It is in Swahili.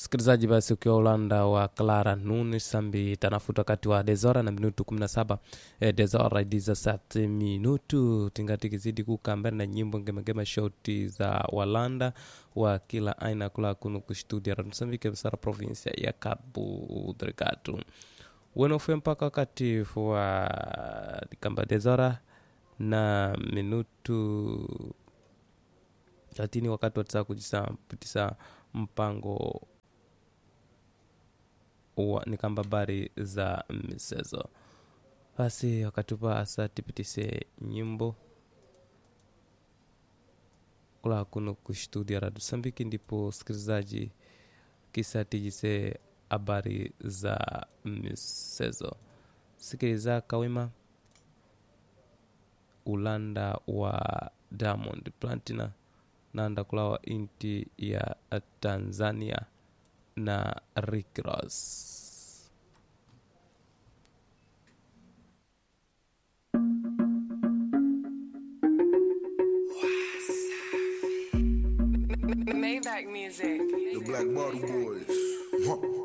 msikilizaji basi ukiwa ulanda wa clara nuni sambi tanafuta wakati wa dezora na minutu 17 eh, dezora idiza sat minutu tingati kizidi kukambana na nyimbo ngemegema shoti za walanda wa kila aina kula kunu kustudia ranusambike msara provinsia ya cabo delgado wenofue mpaka wakati wa kamba dezora na minutu lakini wakati watisa kujisa mpango wa ni kamba habari za michezo basi wakati upa asa tipitise nyimbo kula kuno kustudia radu sambiki ndipo sikilizaji kisa tijise habari za michezo sikiliza kawima ulanda wa diamond platina nanda kulawa inti ya tanzania na rick ross Maybach music. The Black Bottle Boys. Huh.